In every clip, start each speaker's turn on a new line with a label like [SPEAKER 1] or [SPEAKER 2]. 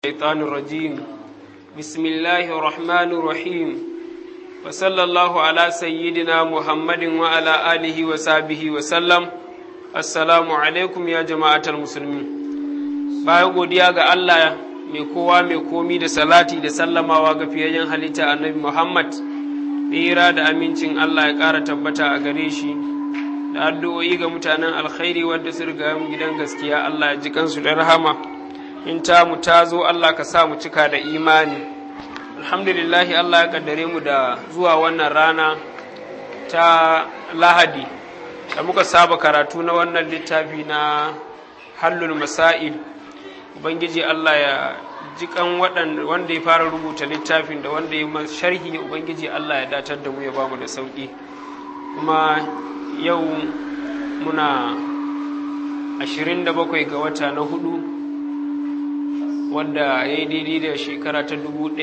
[SPEAKER 1] الشيطان الرجيم بسم الله الرحمن الرحيم وصلى الله على سيدنا محمد وعلى آله وصحبه وسلم السلام عليكم يا جماعة المسلمين bayan godiya ga Allah mai kowa mai komi da salati da sallamawa ga fiyayyen halitta annabi Muhammad tsira da amincin Allah ya ƙara tabbata a gare shi da addu'o'i ga mutanen alkhairi wadda su riga mu gidan gaskiya Allah ya ji kansu da rahama in ta mu ta zo Allah ka sa mu cika da imani alhamdulillahi Allah ya kaddare mu da zuwa wannan rana ta lahadi da muka saba karatu na wannan littafi na hallul masail ubangiji Allah ya ji kan wanda ya fara rubuta littafin da wanda ya sharhi ubangiji Allah ya datar da mu ya bamu da sauki kuma yau muna 27 ga wata na hudu wanda ya yi daidai da shekara ta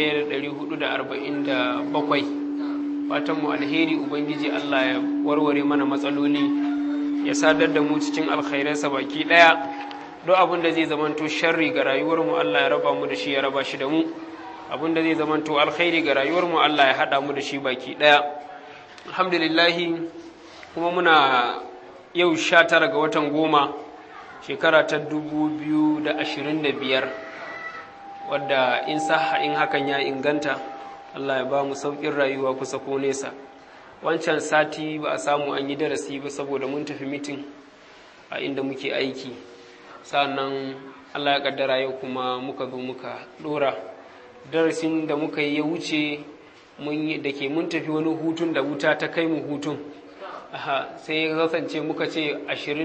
[SPEAKER 1] 1447 fatan mu alheri ubangiji Allah ya warware mana matsaloli ya sadar da mu cikin alkhairansa baki daya duk abin da zai zamanto sharri ga rayuwarmu Allah ya raba mu da shi ya raba shi da mu abin da zai zamanto alkhairi ga rayuwarmu Allah ya haɗa mu da shi baki ɗaya alhamdulillahi kuma muna yau sha tara ga watan goma shekara ta dubu biyu da ashirin da biyar wadda in saha in hakan ya inganta Allah ya ba mu sauƙin rayuwa kusa ko nesa wancan sati ba a samu an yi darasi ba saboda mun tafi mitin a inda muke aiki sannan Allah ya kaddara yau kuma muka zo muka dora darasin da muka yi ya wuce da ke mun tafi wani hutun da wuta ta kai mu hutun sai ya kasance muka ce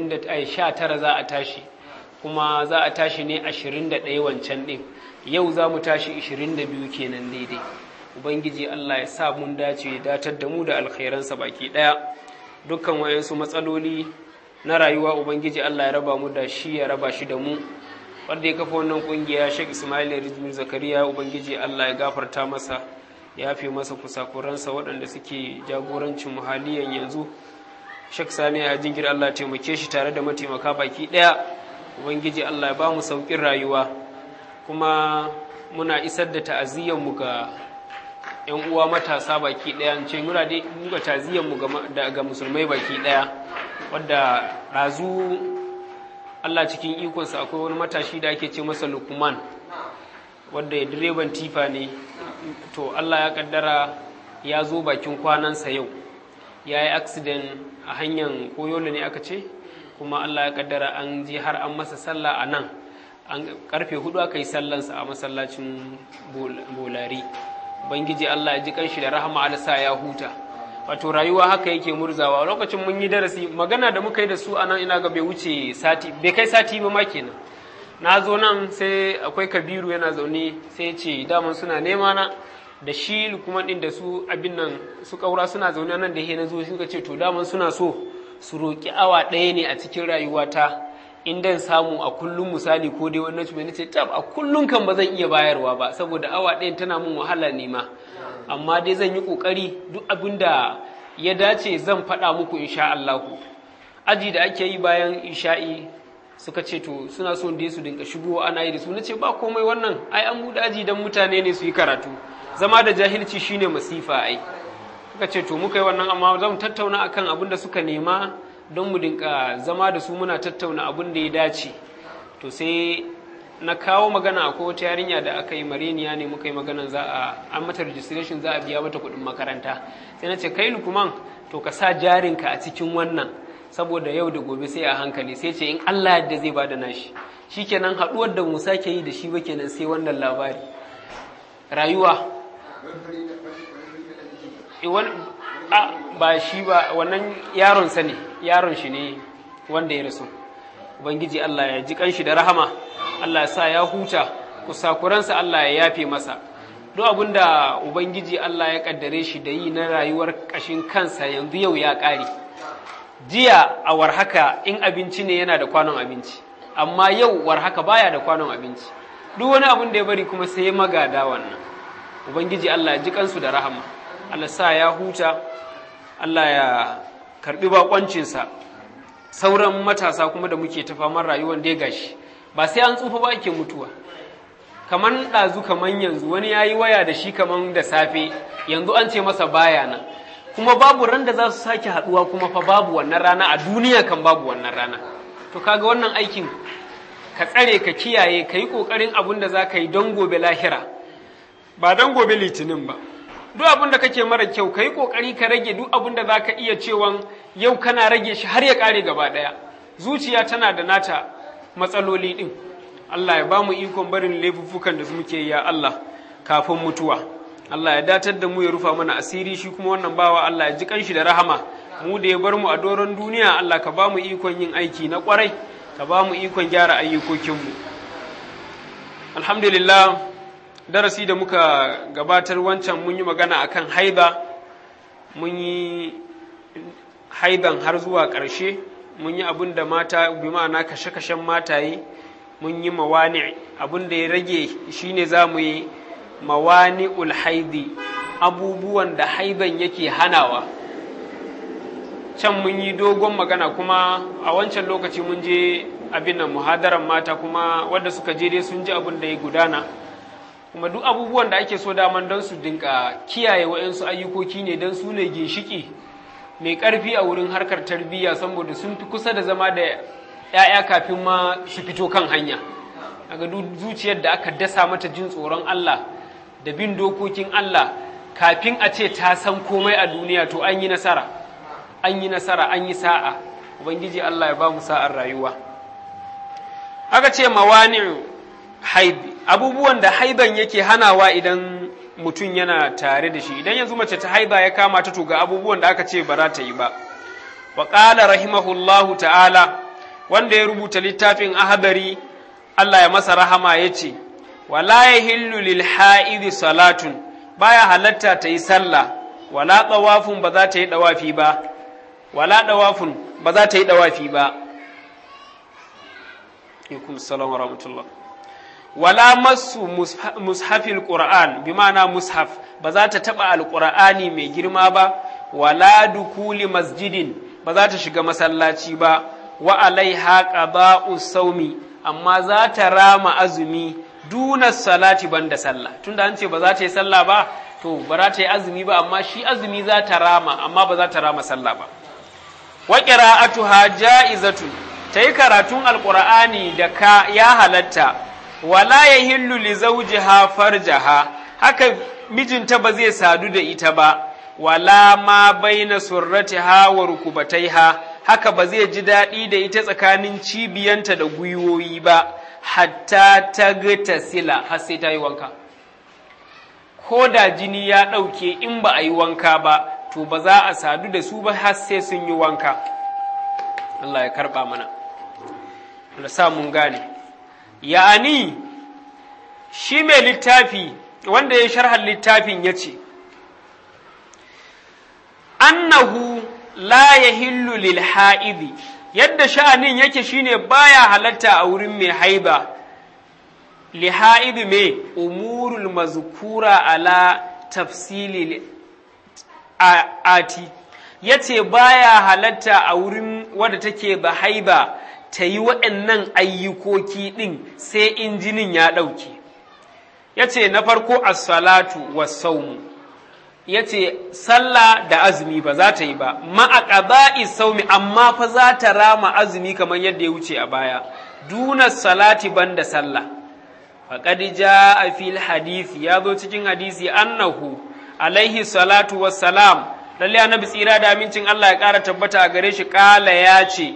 [SPEAKER 1] 19 za a tashi kuma za a tashi ne 21 wancan ɗin yau za mu tashi 22 kenan daidai ubangiji Allah ya sa mun dace ya datar da mu da alkhairansa baki ɗaya dukkan wayansu matsaloli na rayuwa ubangiji Allah ya raba mu da shi ya raba shi da mu wanda ya kafa wannan kungiya Sheikh Ismail Rijmi Zakariya ubangiji Allah ya gafarta masa ya fi masa kusakuransa waɗanda suke jagorancin muhaliyan yanzu Sheikh Sani ya jingir Allah taimake shi tare da mataimaka baki ɗaya ubangiji Allah ya ba mu sauƙin rayuwa kuma muna isar da ta'aziyyar mu ga yan uwa matasa baki ɗaya ce muna dai muka ta'aziyyar mu ga musulmai baki ɗaya wadda razu Allah cikin ikonsa akwai wani matashi da ake ce masa lukman wadda ya direban tifa ne to Allah ya kaddara ya zo bakin kwanansa yau ya yi accident a hanyar koyola ne aka ce kuma Allah ya kaddara an je har an masa sallah a nan an karfe hudu aka yi sallansa a masallacin bolari bangiji Allah ya ji kanshi da rahama alisa ya huta wato rayuwa haka yake murzawa lokacin mun yi darasi magana da muka yi da su anan ina ga bai wuce sati bai kai sati ba ma kenan na zo nan sai akwai kabiru yana zaune sai ce daman suna nema na da shi kuma din da su abin nan su kaura suna zaune nan da he na zo suka ce to daman suna so su roki awa ɗaya ne a cikin rayuwata in dan samu a kullum misali ko dai wannan shi ce tab a kullum kan ba zan iya bayarwa ba saboda awa ɗayan tana mun wahala ne ma amma dai zan yi ƙoƙari duk abin da ya dace zan faɗa muku insha Allah aji da ake yi bayan isha'i suka ce to suna son dai su dinka shigo ana yi da su nace ba komai wannan ai an buɗe aji dan mutane ne su yi karatu zama da jahilci shine masifa ai suka ce to muka yi wannan amma zan tattauna akan abin da suka nema don mu dinka zama da su muna tattauna abin da ya dace to sai na kawo magana akwai wata yarinya da aka yi mareniya ne muka yi maganan za a an mata registration za a biya mata kuɗin makaranta sai na ce kai lukuman to ka sa jarinka a cikin wannan saboda yau da gobe sai a hankali sai ce in Allah yadda zai bada nashi shikenan haɗuwar da mu sake yi da shi ba kenan sai wannan labari rayuwa ba shi ba wannan yaron sa ne yaron shi ne wanda ya rasu ubangiji Allah ya ji kanshi da rahama Allah ya sa ya huta kusakuransa Allah ya yafe masa duk abin da ubangiji Allah ya kaddare shi da yi na rayuwar kashin kansa yanzu yau ya ƙare jiya a warhaka in abinci ne yana da kwanon abinci amma yau warhaka baya da kwanon abinci duk wani abin da ya bari kuma sai ya magada wannan ubangiji Allah ya ji kansu da rahama Allah sa ya huta Allah ya karbi bakoncinsa sauran matasa kuma da muke ta faman rayuwar da ya gashi ba sai an tsufa ba ake mutuwa kaman ɗazu kaman yanzu wani ya yi waya da shi kaman da safe yanzu an ce masa baya nan kuma babu ran da za su sake haɗuwa kuma fa babu wannan rana a duniya kan babu wannan rana to kaga wannan aikin ka tsare ka kiyaye ka yi ƙoƙarin abin da za ka yi don gobe lahira ba don gobe litinin ba duk abin da kake mara kyau ka yi ƙoƙari ka rage duk abin da za ka iya cewan yau kana rage shi har ya ƙare gaba ɗaya zuciya tana da nata matsaloli ɗin Allah ya ba mu ikon barin laifuffukan da muke ya Allah kafin mutuwa Allah ya datar da mu ya rufa mana asiri shi kuma wannan bawa Allah ya ji kanshi da rahama mu da ya bar mu a doron duniya Allah ka ba mu ikon yin aiki na kwarai ka ba mu ikon gyara ayyukokinmu alhamdulillah darasi da muka gabatar wancan mun yi magana akan haiba mun yi haiban har zuwa ƙarshe mun yi abin da mata bi ma'ana kashe-kashen mataye mun yi mawani abin da ya rage shine za mu yi mawani ulhaidi abubuwan da haiban yake hanawa can mun yi dogon magana kuma a wancan lokaci mun je abin nan muhadaran mata kuma wadda suka je dai sun ji abin da ya gudana kuma duk abubuwan da ake so daman don su dinka kiyaye wa'yansu ayyukoki ne don su ne ginshiki mai ƙarfi a wurin harkar tarbiyya saboda sun fi kusa da zama da 'ya'ya kafin ma su fito kan hanya daga zuciyar da aka dasa mata jin tsoron Allah da bin dokokin Allah kafin a ce ta san komai a duniya to an yi nasara an yi nasara an yi sa'a ubangiji Allah ya ba mu sa'ar rayuwa aka ce mawani'u haibi abubuwan da haiban yake hanawa idan mutum yana tare da shi idan yanzu mace ta haiba ya kama ta to ga abubuwan da aka ce ba za ta yi ba wa qala rahimahullahu ta'ala wanda ya rubuta littafin ahadari Allah ya masa rahama ya ce wala yahillu lil ha'idi salatun baya halatta ta yi sallah wala tawafun ba za ta yi dawafi ba wala dawafun ba za ta yi dawafi ba alaikum salam wa rahmatullah wala masu mushafil qur'an bi ma'ana mushaf ba za ta taba alqur'ani mai girma ba wala dukuli masjidin ba za ta shiga masallaci ba wa alaiha qada'u saumi amma za ta rama azumi duna salati banda sallah tunda an ce ba za ta yi sallah ba to ba za ta yi azumi ba amma shi azumi za ta rama amma ba za ta rama sallah ba wa qira'atuha ja'izatun ta yi karatun alqur'ani da ka ya halatta wala yahillu li zawjiha farjaha haka mijinta ba zai sadu da ita ba wala ma baina surratiha wa rukubataiha haka ba zai ji daɗi da ita tsakanin cibiyanta da gwiwoyi ba hatta ta ga sila har sai ta yi wanka ko da jini ya ɗauke in ba a yi wanka ba to ba za a sadu da su ba har sai sun yi wanka Allah ya karɓa mana da sa mun gane ya'ani shi mai littafi wanda ya sharhar littafin ya ce annahu la yahillu lil ha'idi yadda sha'anin yake shine baya halatta a wurin mai haiba li ha'idi mai umurul mazkura ala tafsili ati yace baya halatta a wurin wadda take ba haiba ta yi waɗannan ayyukoki ɗin sai injinin ya ɗauke yace na farko as-salatu was-sawmu ya ce sallah da azumi ba za ta yi ba ma'aƙaba'i saumi amma fa za ta rama azumi kamar yadda ya wuce a baya duna salati banda sallah faƙad ja a fil hadisi ya zo cikin hadisi annahu alaihi salatu wassalam lalle annabi tsira da amincin Allah ya ƙara tabbata a gare shi ƙala ya ce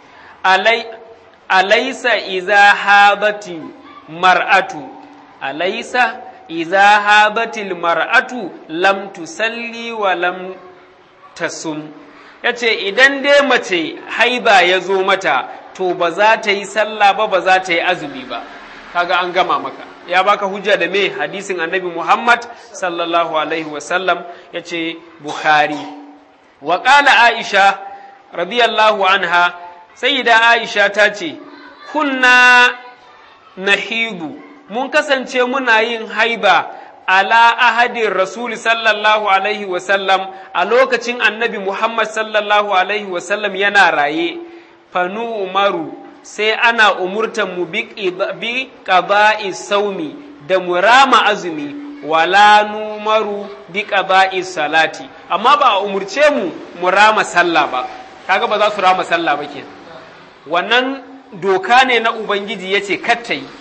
[SPEAKER 1] alaisa iza habati mar'atu alaisa iza habatil mar'atu lam tusalli wa lam tasum yace idan dai mace haiba ya zo mata to ba za ta yi sallah ba ba za ta yi azumi ba kaga an gama maka ya baka hujja da me hadisin annabi Muhammad sallallahu alaihi wa sallam yace Bukhari wa qala Aisha radiyallahu anha sayyida Aisha ta ce kunna nahidu mun kasance muna yin haiba ala ahadin rasuli sallallahu alaihi wasallam a lokacin annabi Muhammad sallallahu alaihi wasallam yana raye fanu umaru sai ana umurtan mu bi qada'i saumi da murama azumi wala numaru bi qada'i salati amma ba a umurce mu mu rama sallah ba kaga ba za su rama sallah ba kenan wannan doka ne na ubangiji yace katta yi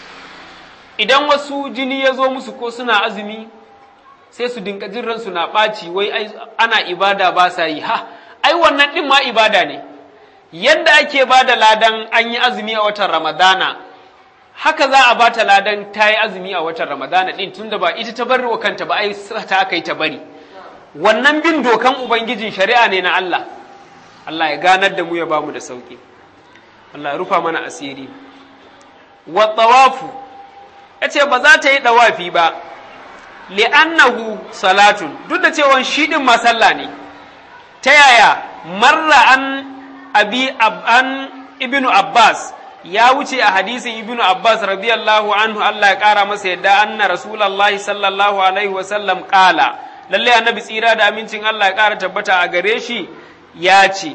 [SPEAKER 1] idan wasu jini ya zo musu ko suna azumi sai su dinka jin ransu na ɓaci wai ana ibada ba sa yi ha ai wannan ɗin ma ibada ne yadda ake ba da ladan an yi azumi a watan ramadana haka za a bata ladan ta yi azumi a watan ramadana ɗin tunda ba ita ta bari wa kanta ba ai ta aka yi ta bari wannan bin dokan ubangijin shari'a ne na Allah Allah ya ganar da mu ya bamu da sauki Allah ya rufa mana asiri wa tawafu yace ba za ta yi dawafi ba li'annahu salatun duk da cewa shi din ma sallah ne ta yaya marra an abi an ibnu abbas ya wuce a hadisin ibnu abbas radiyallahu anhu Allah ya kara masa yadda anna rasulullahi sallallahu alaihi wasallam kala lalle annabi tsira da amincin Allah ya kara tabbata a gare shi ya ce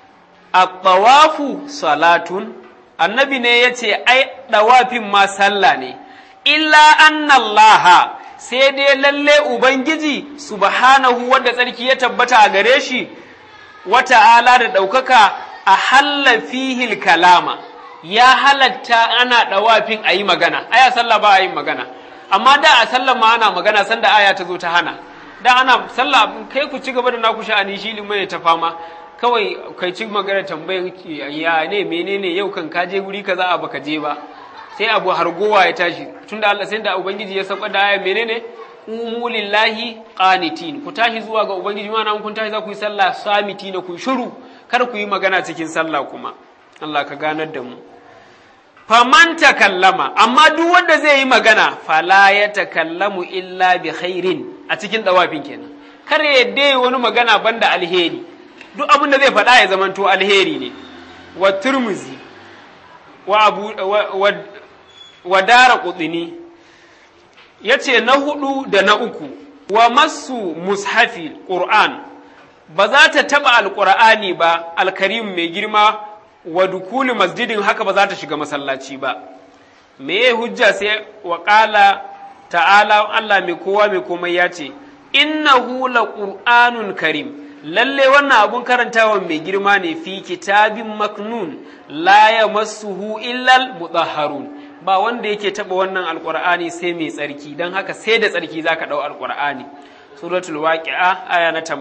[SPEAKER 1] at-tawafu salatun annabi ne ya ce ai dawafin ma sallah ne illa anna Allah sai dai lalle ubangiji subhanahu wanda tsarki ya tabbata a gare shi wata'ala da ɗaukaka a halla fihil kalama ya halatta ana ɗawafin a yi magana aya sallah ba a yin magana amma da a sallah ma ana magana sanda aya ta zo ta hana da ana sallah kai ku ci gaba da naku sha'ani shi limai ta fama kawai kai ci magana tambayar ya ne menene yau kan ka je guri kaza a baka je ba sai abu hargowa ya tashi tunda Allah sai da ubangiji ya sauka da aya menene qumu lillahi qanitin ku tashi zuwa ga ubangiji mana kun tashi za ku yi sallah samiti na ku shiru kar ku yi magana cikin sallah kuma Allah ka ganar da mu faman takallama amma duk wanda zai yi magana fala ya takallamu illa bi khairin a cikin dawafin kenan kar ya yadda wani magana banda alheri duk abin da zai faɗa ya zamanto alheri ne wa turmuzi wa abu wa, wa dara kudini ya ce na hudu da na uku wa masu mushafi ƙur'an ba za ta taɓa alƙur'ani ba alkarim mai girma wa dukuli masjidin haka ba za ta shiga masallaci ba me ya hujja sai wa ƙala ta'ala Allah mai kowa mai komai ya ce innahu la qur'anun karim lalle wannan abun karantawa mai girma ne fi kitabin maknun la yamassuhu illal mutahharun ba wanda yake taba wannan alqur'ani sai mai tsarki dan haka sai da tsarki zaka dau alqur'ani suratul waqi'a aya na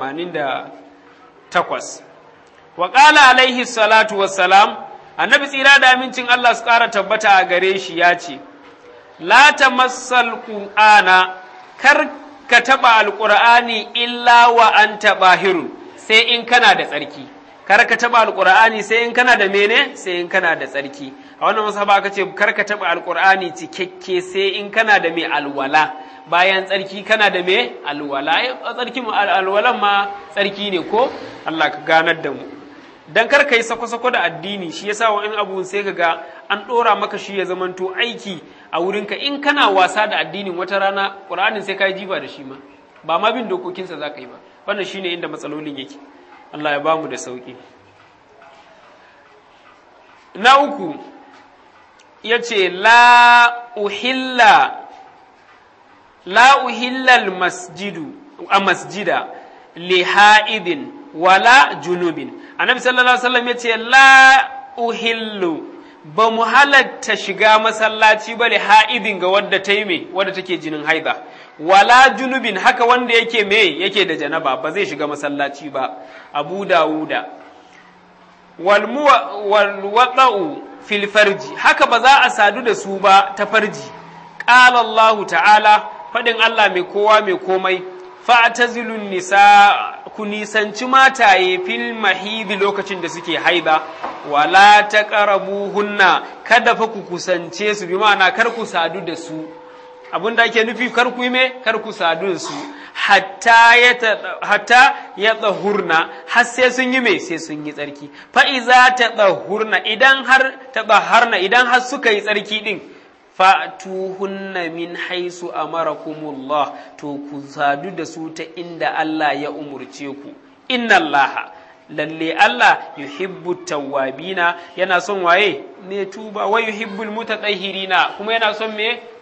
[SPEAKER 1] 88 wa qala alaihi salatu wassalam annabi tsira da amincin Allah su ƙara tabbata a gare shi ya ce la tamassal qur'ana kar ka taɓa alƙur'ani illa wa an taɓa sai in kana da tsarki kar ka taɓa alƙur'ani sai in kana da mene sai in kana da tsarki a wannan masaba aka ce kar ka taɓa alƙur'ani cikakke sai in kana da mai alwala bayan tsarki kana da mai alwala tsarki alwalan ma tsarki ne ko Allah ka ganar da mu dan kar ka yi sako-sako da addini shi yasa wa in abu sai ka ga an ɗora maka shi ya zamanto aiki a wurinka in kana wasa da addinin wata rana ƙur'anin sai ka yi jifa da shi ma ba ma bin dokokinsa za ka yi ba wannan shine inda matsalolin yake Allah ya bamu da sauƙi na uku ya ce la uhilla la uhillal masjidu a masjida li ha'idin wala junubin annabi sallallahu alaihi wasallam ya ce la uhillu ba mu halatta shiga masallaci ba ha'idin ga wadda ta yi me wadda take jinin haida wala junubin haka wanda yake me yake da janaba ba zai shiga masallaci ba abu dawuda wal wada'u fil farji haka ba za a sadu da su ba ta farji qala Allah ta'ala fadin Allah mai kowa mai komai fa'tazilun nisa ku nisanci mataye fil mahidi lokacin da suke haida wala ta hunna kada fa ku kusance su bi ma'ana kar ku sadu da su abin da ake nufi kar ku yi me kar ku sadu da su hatta ya hatta ya tsahurna har sai sun yi me sai sun yi tsarki fa iza ta tsahurna idan har ta tsaharna idan har suka yi tsarki din fa'tuhunna min haisu amarakumullah to ku sadu da su ta inda Allah ya umurce ku inna Allah lalle Allah yuhibbu tawwabina yana son waye ne tuba wa yuhibbul mutatahhirina kuma yana son me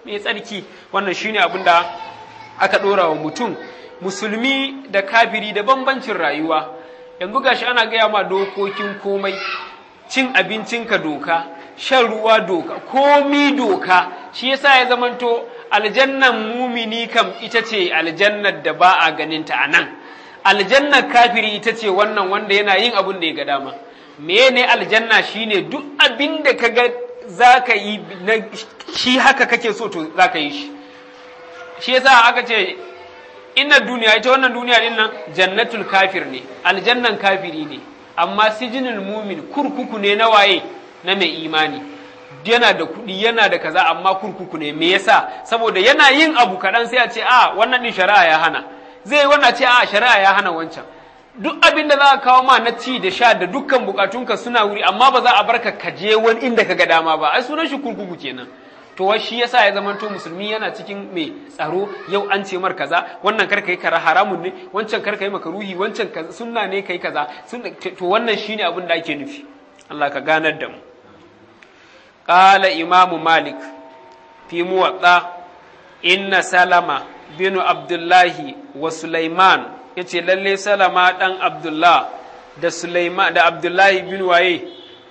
[SPEAKER 1] mai tsarki wannan shine abin da aka ɗora wa mutum musulmi da kafiri da bambancin rayuwa yanzu gashi ana gaya ma dokokin komai cin abincinka doka shan ruwa doka komi doka shi yasa ya zamanto aljannan mumini kam ita ce aljannar da ba a ganinta a nan aljannar kafiri ita ce wannan wanda yana yin abin da ya ga dama mene aljanna shine duk abin da ka ga za ka yi shi haka kake so to za ka yi shi shi yasa aka ce inna duniya ita wannan duniya din nan jannatul kafir ne aljannan kafiri ne amma sijinul mumin kurkuku ne na waye na mai imani yana da kuɗi yana da kaza amma kurkuku ne me yasa saboda yana yin abu kaɗan sai a ce a wannan din shari'a ya hana zai wannan ce a shari'a ya hana wancan duk abin da za a kawo ma na ci da sha da dukkan bukatunka suna wuri amma ba za a barka ka je wani inda ka ga dama ba ai sunan shi kurkuku kenan to wai shi yasa ya zamanto musulmi yana cikin mai tsaro yau an ce mar kaza wannan kar kai kara haramun ne wancan kar kai makaruhi wancan kaza sunna ne kai kaza to wannan shine abin da ake nufi Allah ka ganar da mu qala imamu malik fi muwatta inna salama bin abdullahi wa sulaiman yace lalle salama dan abdullah da sulaiman da abdullahi bin waye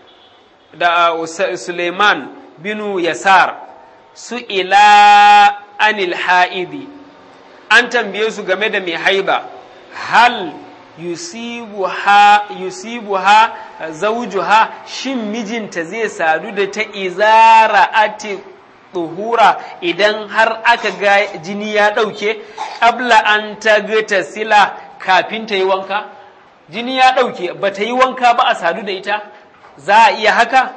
[SPEAKER 1] da sulaiman binu yasar su ila anil ha'idi an tambaye su game da mai haiba hal yusibuha yusibuha zawjuha shin mijinta zai sadu da ta izara ati tuhura idan har aka ga jini ya ɗauke ƙabla an ta ta sila kafin ta yi wanka jini ya ɗauke ba ta yi wanka ba a sadu da ita za a iya haka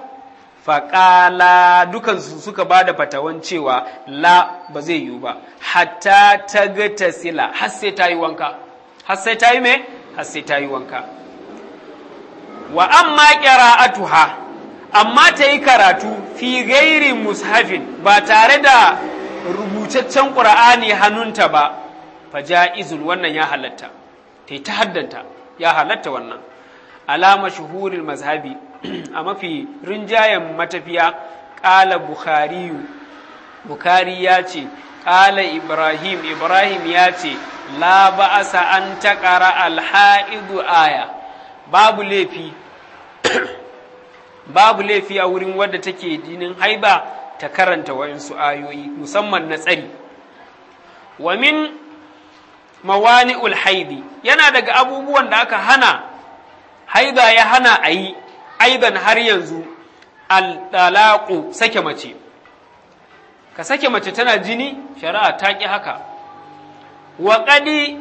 [SPEAKER 1] faƙala dukansu suka ba da fatawan cewa la ba zai yiwu ba hatta ta ga ta sila har sai ta yi wanka har sai ta yi me har sai ta yi wanka wa amma qira'atuha amma ta yi karatu fi gairi mushafin ba tare da rubutaccen qur'ani hannunta ba fa ja'izun wannan ya halatta ta yi ta haddanta ya halatta wannan alama shuhuril mazhabi a mafi rinjayen matafiya ƙala bukhariyu bukhari ya ce ƙala ibrahim ibrahim ya ce la ba'asa an taƙara alha'idu aya babu laifi babu laifi a wurin wadda take jinin haiba ta karanta wa'insu ayoyi musamman na tsari wa min mawani'ul haidi yana daga abubuwan da aka hana haida ya hana a yi aidan har yanzu al sake mace ka sake mace tana jini shari'a ta ƙi haka wa ƙadi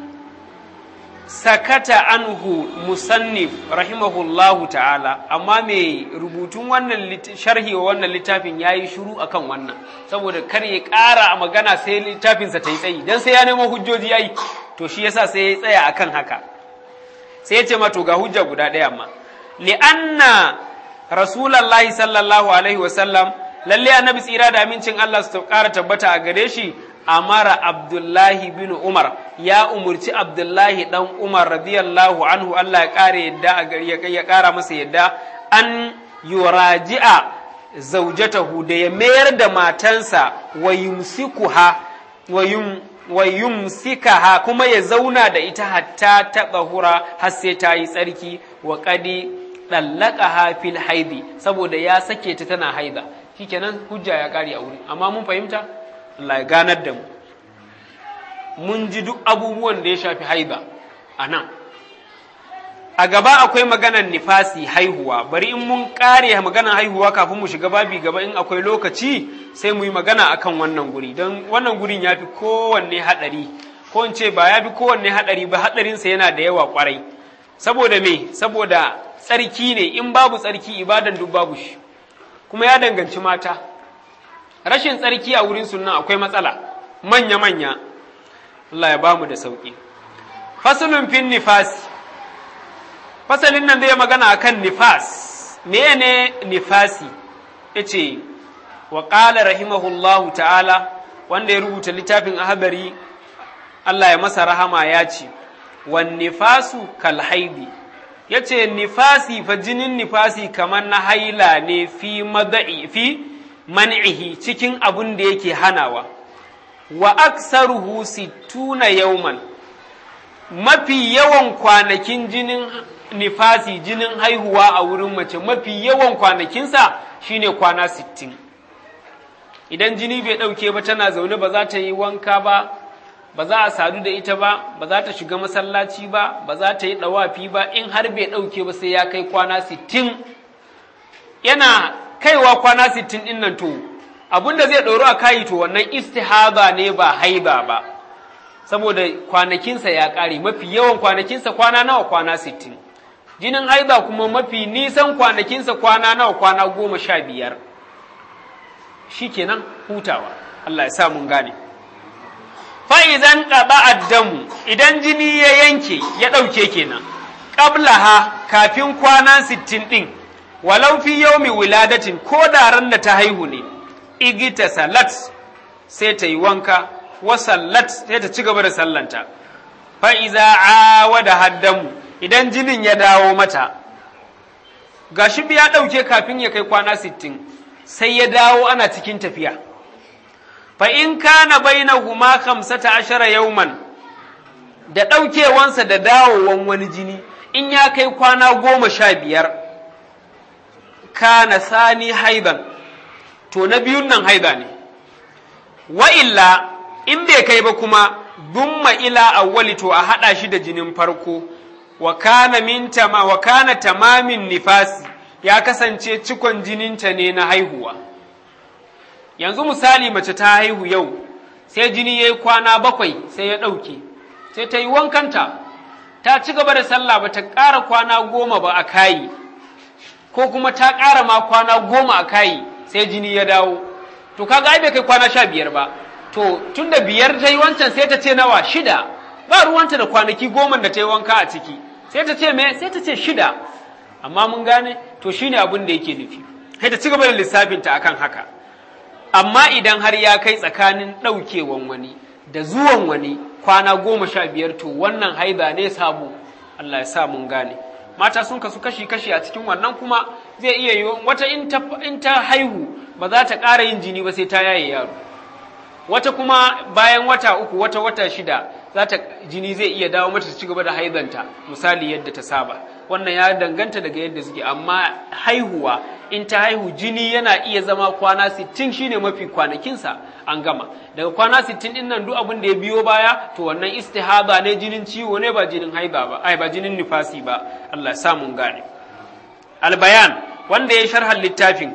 [SPEAKER 1] sakata anhu musannif rahimahullahu ta'ala amma mai rubutun wannan sharhi wa wannan littafin ya yi shuru akan wannan saboda kar ya ƙara a magana sai littafinsa ta yi tsayi don sai ya nemo hujjoji ya yi to shi yasa sai ya tsaya akan haka sai ya ce ma to ga hujja guda ɗaya amma li'anna rasulallahi sallallahu alaihi wasallam lalle annabi tsira da amincin Allah su ƙara tabbata a gare shi amara abdullahi bin umar ya umurci abdullahi dan umar radiyallahu anhu Allah ya ƙara yadda ya ƙara masa yadda an yuraji'a zaujatahu da ya mayar da matansa wa yumsikuha wa yum wa yumsikaha kuma ya zauna da ita hatta ta hura har sai ta yi tsarki wa qadi dallaqaha fil haidi saboda ya sake ta tana haida shikenan hujja ya kare a wuri amma mun fahimta Allah ya ganar da mu mun ji duk abubuwan da ya shafi haida a nan a gaba akwai maganar nifasi haihuwa bari in mun kare maganar haihuwa kafin mu shiga babi gaba in akwai lokaci sai mu yi magana akan wannan guri don wannan gurin ya fi kowanne haɗari ko in ce ba ya fi kowanne haɗari ba haɗarinsa yana da yawa kwarai saboda me saboda tsarki ne in babu tsarki ibadan duk babu shi kuma ya danganci mata rashin tsarki a wurin sunan akwai matsala manya-manya Allah ya ba mu da sauƙi fasulun fin nifasi fasalin nan zai magana akan nifas me ne nifasi ya ce wa ƙala rahimahullahu ta'ala wanda ya rubuta littafin ahadari Allah ya masa rahama ya ce wan nifasu kal haidi ya ce nifasi fa jinin nifasi kamar na haila ne fi mada'i fi man'ihi cikin abun da yake hanawa wa aksaruhu sittuna yauman mafi yawan kwanakin jinin nifasi jinin haihuwa a wurin mace mafi yawan kwanakinsa shine kwana sittin idan jini bai ɗauke ba tana zaune ba za ta yi wanka ba ba za a sadu da ita ba ba za ta shiga masallaci ba ba za ta yi ɗawafi ba in har bai ɗauke ba sai ya kai kwana sittin yana kaiwa kwana sittin ɗin nan to abin da zai ɗoro a kayi to wannan istihaba ne ba haiba ba saboda kwanakinsa ya ƙare mafi yawan kwanakinsa kwana nawa kwana sittin jinin haiba kuma mafi nisan kwanakinsa kwana nawa kwana goma sha biyar shi kenan hutawa Allah ya sa mun gane fa'izan ɗaba addamu idan jini ya yanke ya ɗauke kenan ƙablaha kafin kwana sittin ɗin walau fi yaumi wiladatin ko da ran da ta haihu ne igita salat sai ta yi wanka wa sallat sai ta ci gaba da sallanta fa'iza awa da haddamu idan jinin ya dawo mata gashi ya ɗauke kafin ya kai kwana sittin sai ya dawo ana cikin tafiya fa in kana bainahuma khamsata ashara yauman da ɗaukewansa da dawowan wani jini in ya kai kwana goma sha biyar kana sani haidan to na biyun nan haida ne wa illa in bai kai ba kuma dumma ila awwali to a haɗa shi da jinin farko wa kana min tama wa kana tamamin nifasi ya kasance cikon jininta ne na haihuwa yanzu misali mace ta haihu yau sai jini ya yi kwana bakwai sai ya ɗauke sai ta yi wankanta ta ci gaba da sallah ba ta ƙara kwana goma ba a kayi ko kuma ta ƙara ma kwana goma a kayi sai jini ya dawo to kaga ai bai kai kwana sha biyar ba to tun da biyar ta yi wancan sai ta ce nawa shida ba ruwanta da kwanaki goma da ta yi wanka a ciki sai ta ce me sai ta ce shida amma mun gane to shine abin da yake nufi sai ta ci gaba da lissafinta akan haka amma idan har ya kai tsakanin ɗaukewan wani da zuwan wani kwana goma sha biyar to wannan haiba ne sabo Allah ya sa mun gane mata sun kasu kashi-kashi a cikin wannan kuma zai iya yi wata in ta haihu ba za ta ƙara yin jini ba sai ta yaye yaro wata kuma bayan wata uku wata wata shida za ta jini zai iya dawo mata ta ci gaba da haizanta misali yadda ta saba wannan ya danganta daga yadda suke amma haihuwa in ta haihu jini yana iya zama kwana sittin shine mafi kwanakinsa an gama daga kwana sittin din nan duk abin da ya biyo baya to wannan istihaba ne jinin ciwo ne ba jinin haiba ba ai ba jinin nifasi ba Allah sa mun gane albayan wanda ya sharhan littafin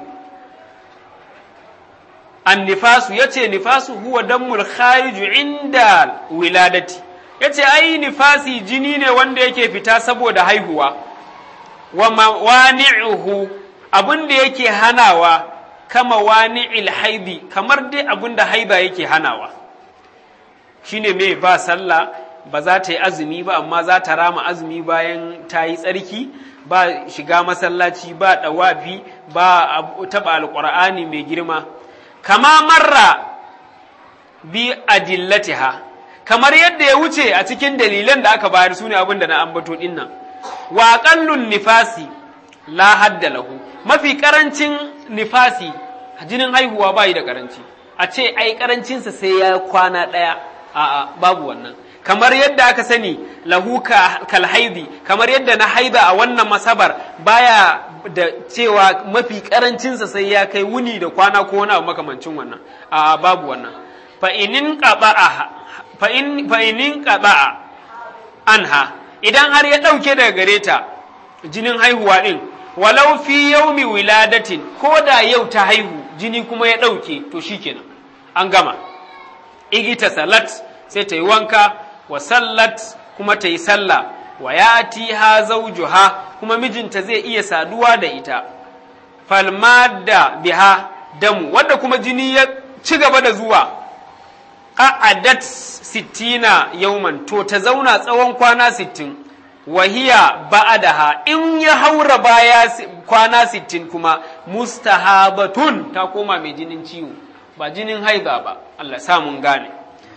[SPEAKER 1] annifasu ya ce nifasu huwa dammul khariju inda wiladati ya ce ai nifasi jini ne wanda yake fita saboda haihuwa wa mawani'uhu abin da yake hanawa kama wani'il haidi kamar dai abin da haiba yake hanawa shine me ba sallah ba za ta yi azumi ba amma za ta rama azumi bayan ta yi tsarki ba shiga masallaci ba ɗawafi ba taɓa alƙur'ani mai girma kama marra bi adillatiha kamar yadda ya wuce a cikin dalilan da aka bayar su ne abin da na ambato din nan wa qallun nifasi la hadda lahu mafi karancin nifasi jinin haihuwa bai da karanci a ce ai karancinsa sai ya kwana ɗaya a'a babu wannan kamar yadda aka sani lahu kal haidi kamar yadda na haida a wannan masabar baya da cewa mafi karancinsa sai ya kai wuni da kwana ko wani abu makamancin wannan a babu wannan fa inin qada'a fa in fa inin qada'a anha idan har ya dauke daga gare ta jinin haihuwa din walau fi yaumi wiladatin ko da yau ta haihu jini kuma ya dauke to shikenan an gama igita salat sai ta yi wanka wa sallat kuma ta yi sallah wa yati ha zawjuha kuma mijinta zai iya saduwa da ita falmada biha damu wanda kuma jini ya ci gaba da zuwa a'adat sittina yauman to ta zauna tsawon kwana sittin wahiya ba'adaha in ya haura baya kwana sittin kuma mustahabatun ta koma mai jinin ciwo ba jinin haiba ba Allah samun gane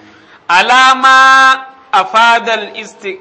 [SPEAKER 1] alama afadal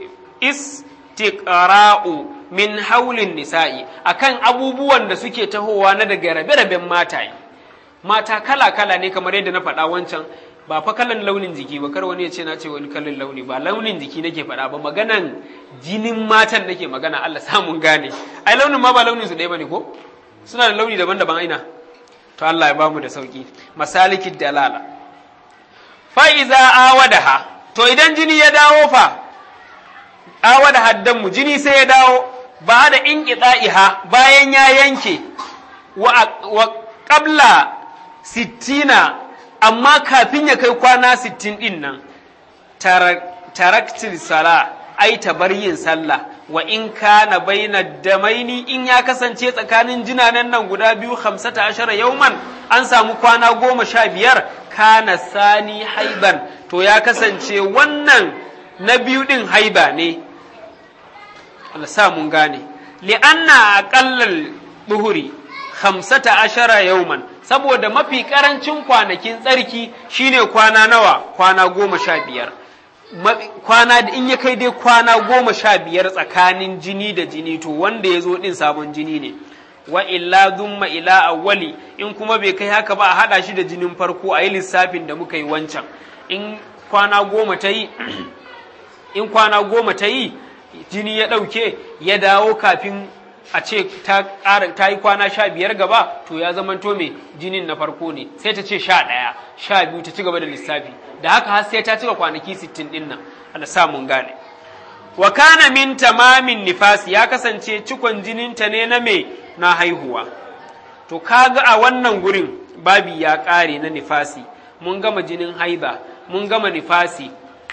[SPEAKER 1] istiqra'u min haulin nisa'i akan abubuwan da suke tahowa na daga rabe-raben mataye mata kala kala ne kamar yadda na faɗa wancan ba fa kalan launin jiki ba kar wani ya ce na ce wani kalan launi ba launin jiki nake faɗa ba maganan jinin matan nake magana Allah samun gane ai launin ma ba launin su ɗaya bane ko suna da launi daban-daban aina to Allah ya bamu da sauki masalikid dalala fa iza awadaha to idan jini ya dawo fa awada haddan mu jini sai ya dawo ba da inqita'iha bayan ya yanke wa wa qabla sittina amma kafin ya kai kwana sittin din nan taraktil sala ai bar yin sallah wa in kana baina damaini in ya kasance tsakanin jinanan nan guda biyu hamsata ashara yauman an samu kwana goma sha biyar kana sani haiban to ya kasance wannan na biyu din haiba ne Allah sa mun gane li'anna aqallal buhuri hamsata ashara yauman saboda mafi karancin kwanakin tsarki shine kwana nawa kwana goma sha biyar kwana in ya kai dai kwana goma sha biyar tsakanin jini da jini to wanda ya zo din sabon jini ne wa illa zumma ila awwali in kuma bai kai haka ba a hada shi da jinin farko a yi lissafin da muka yi wancan in kwana goma ta yi in kwana goma ta yi jini ya ɗauke ya dawo kafin a ce ta yi kwana sha biyar gaba to ya zamanto mai jinin na farko ne sai ta ce sha ɗaya sha biyu ta ci gaba da lissafi da haka har sai ta cika kwanaki sittin ɗin nan Allah sa mun gane wa kana min tamamin nifasi ya kasance cikon jininta ne na me na haihuwa to kaga a wannan gurin babi ya ƙare na nifasi mun gama jinin haiba mun gama nifasi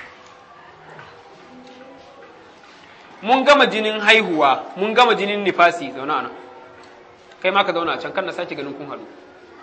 [SPEAKER 1] mun gama jinin haihuwa mun gama jinin nifasi zauna nan kai ma ka zauna a can kan na sake ganin kun haɗu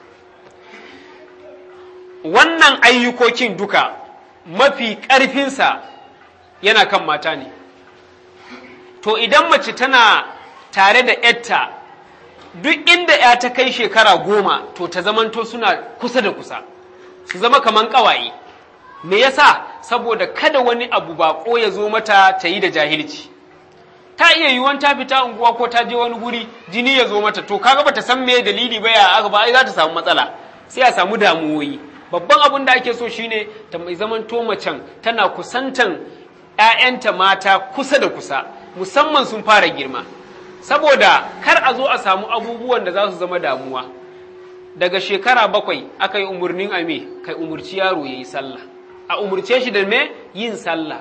[SPEAKER 1] wannan ayyukokin duka mafi ƙarfinsa yana kan mata ne to idan mace tana tare da yatta duk inda ya ta kai shekara goma to ta zamanto suna kusa da kusa su zama kaman ƙawaye me yasa saboda kada wani abu baƙo ya zo mata ta yi da jahilci ta iya yiwuwan ta fita unguwa ko ta je wani guri jini ya zo mata to kaga bata san me dalili ba ya aka ba ai za ta samu matsala sai a samu damuwoyi babban abin da ake so shine ta mai zaman to macen tana kusantan ƴaƴanta mata kusa da kusa musamman sun fara girma saboda kar a zo a samu abubuwan da za su zama damuwa daga shekara bakwai aka yi umarnin a me kai umurci yaro ya yi sallah a umurce shi da me yin sallah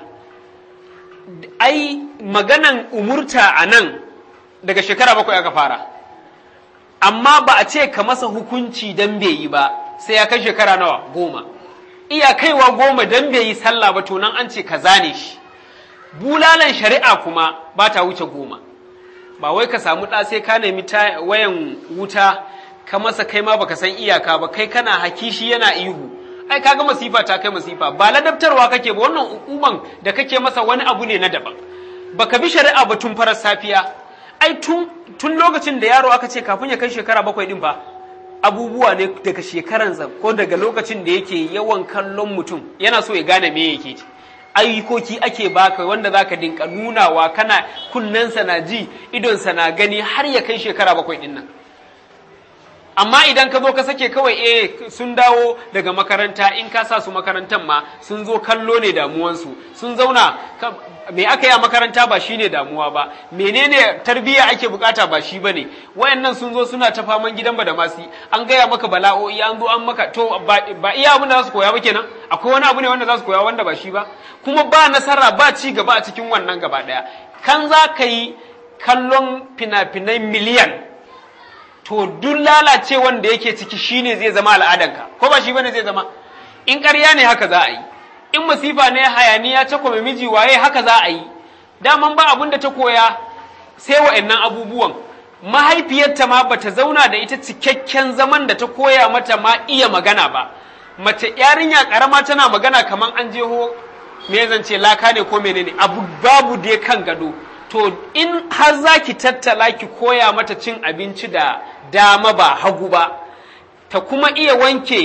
[SPEAKER 1] ai maganan umurta a nan daga shekara bakwai aka fara amma ba a ce ka masa hukunci dan bai yi ba sai ya kai shekara nawa goma iya kaiwa goma dan bai yi sallah ba to nan an ce ka zane shi bulalan shari'a kuma ba ta wuce goma ba wai ka samu ɗa sai ka nemi wayan wuta ka masa kai ma baka san iyaka ba kai kana haki shi yana ihu ai kaga masifa ta kai masifa ba ladabtarwa kake ba wannan hukuman da kake masa wani abu ne na daban baka bi shari'a ba tun farar safiya ai tun tun lokacin da yaro aka ce kafin ya kai shekara bakwai din fa abubuwa ne daga shekaransa ko daga lokacin da yake yawan kallon mutum yana so ya gane me yake ci ayyukoki ake baka wanda zaka dinka nunawa kana kunnensa na ji idonsa na gani har ya kai shekara bakwai din nan amma idan ka zo ka sake kawai eh sun dawo daga makaranta in ka sa su makarantar ma sun zo kallo ne damuwansu sun zauna me aka yi a makaranta ba shine damuwa ba menene tarbiyya ake bukata ba shi bane wayannan sun zo suna ta faman gidan ba da masi an gaya maka bala'o'i an zo an maka to ba iya abin da za su koya ba kenan akwai wani abu ne wanda za su koya wanda ba shi ba kuma ba nasara ba ci gaba a cikin wannan gaba daya kan za ka yi kallon fina-finai miliyan to duk lalace wanda yake ciki shine zai zama al'adanka ko ba shi bane zai zama in ƙarya ne haka za a yi in masifa ne hayaniya ta kome miji waye haka za a yi daman ba abin da ta koya sai wa'annan abubuwan mahaifiyarta ma bata zauna da ita cikakken zaman da ta koya mata ma iya magana ba mace yarinya karama tana magana kamar an jeho me zance laka ne ko menene abu babu dai kan gado to in har za ki tattala ki koya mata cin abinci da dama ba hagu ba ta kuma iya wanke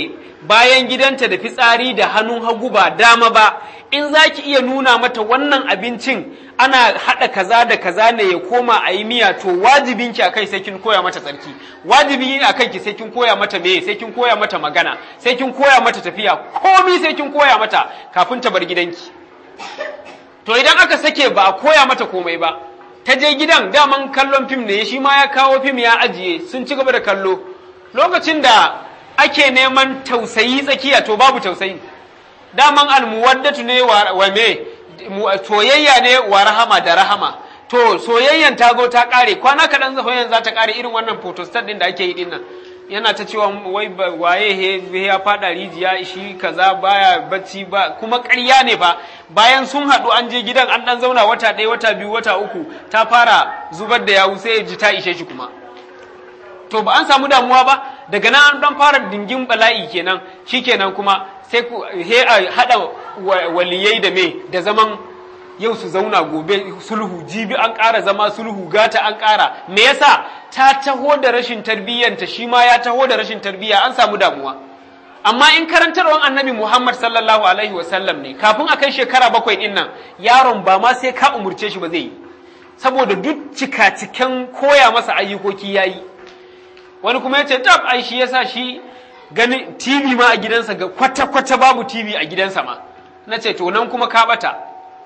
[SPEAKER 1] bayan gidanta da fitsari da hannun hagu ba dama ba in za ki iya nuna mata wannan abincin ana haɗa kaza da kaza ne ya koma a yi miya to wajibin ki akai sai kin koya mata tsarki wajibi a ki sai kin koya mata meye sai kin koya mata magana sai kin koya mata tafiya komi sai kin koya mata kafin ta bar gidanki to idan aka sake ba a koya mata komai ba ta je gidan daman kallon fim ne shi ma ya kawo fim ya ajiye sun ci gaba da kallo lokacin da ake neman tausayi tsakiya to babu tausayi daman almuwaddatu ne wa me soyayya ne wa rahama da rahama to soyayyan ta zo ta kare kwana kaɗan soyayyan za ta kare irin wannan photostat din da ake yi din nan yana ta cewa wai waye he ya fada rijiya shi kaza baya bacci ba kuma ƙarya ne fa bayan sun haɗu an je gidan an ɗan zauna wata ɗaya wata biyu wata uku ta fara zubar da yawu sai ji ta ishe shi kuma to ba an samu damuwa ba daga nan an dan fara dingin bala'i kenan shikenan kuma sai ku he a hada waliyai da me da zaman yau su zauna gobe sulhu jibi an ƙara zama sulhu gata an ƙara me yasa ta taho da rashin tarbiyyanta shi ma ya taho da rashin tarbiyya an samu damuwa amma in karantarwan annabi Muhammad sallallahu alaihi wasallam ne kafin a kai shekara bakwai din nan yaron ba ma sai ka umurce shi ba zai yi saboda duk cika-ciken koya masa ayyukoki yayi wani kuma ya ce tab ai shi yasa shi gani TV ma a gidansa ga kwata-kwata babu TV a gidansa ma na ce to nan kuma ka bata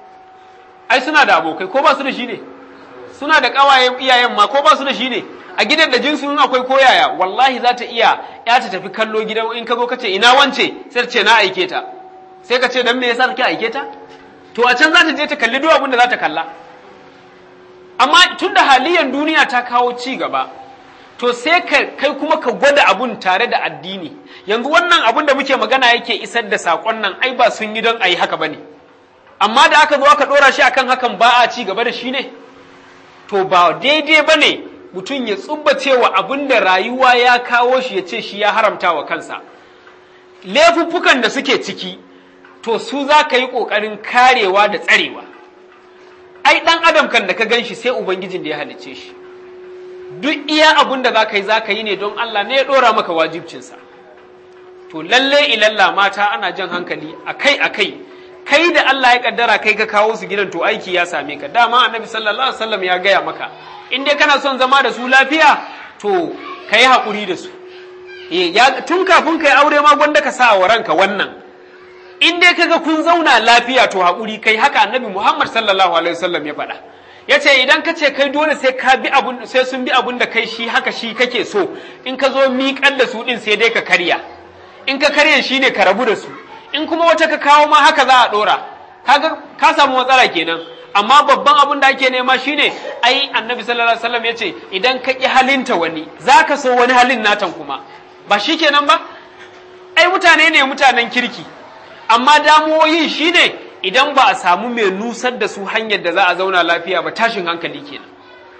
[SPEAKER 1] ai suna da abokai ko ba su da shi ne suna da ƙawayen iyayen ma ko ba su da shi ne a gidan da jinsu in akwai koyaya wallahi za ta iya ya ta tafi kallo gidan in ka zo ka ce ina wance sai ta ce na aike ta sai ka ce dan me yasa kake aike ta to a can za ta je ta kalli duk abin da za ta kalla amma tunda haliyan duniya ta kawo ci gaba to sai ka kai kuma ka gwada abun tare da addini yanzu wannan abun da muke magana yake isar da sakon nan ai ba sun yi don a yi haka bane amma da aka zo aka dora shi akan hakan ba a ci gaba da shi ne to ba daidai bane mutum ya tsubba cewa abin da rayuwa ya kawo shi ya ce shi ya haramta wa kansa laifuffukan da suke ciki to su za ka yi ƙoƙarin karewa da tsarewa ai ɗan adam kan da ka gan shi sai ubangijin da ya halicce shi duk iya abun da za ka yi za ka yi ne don Allah ne ya ɗora maka wajibcinsa to lalle ilalla mata ana jan hankali akai akai kai da Allah ya kaddara kai ka kawo su gidan to aiki ya same ka dama annabi sallallahu alaihi wasallam ya gaya maka in dai kana son zama da su lafiya to ka yi haƙuri da su tun kafin ka yi aure ma gwanda ka sa wa ranka wannan in dai kaga kun zauna lafiya to haƙuri kai haka annabi Muhammad sallallahu alaihi wasallam ya faɗa ya ce idan ka ce kai dole sai ka bi abun sai sun bi abun da kai shi haka shi kake so in ka zo miƙar da su ɗin sai dai ka karya in ka karya shi ne ka rabu da su in kuma wata ka kawo ma haka za a ɗora kaga ka samu matsala kenan amma babban abun da ake nema shine ai annabi sallallahu alaihi wasallam ya ce idan ka ƙi halinta wani za ka so wani halin natan kuma ba shi kenan ba ai mutane ne mutanen kirki amma damuwoyin shine idan ba a samu mai nusar da su hanyar da za a zauna lafiya ba tashin hankali kenan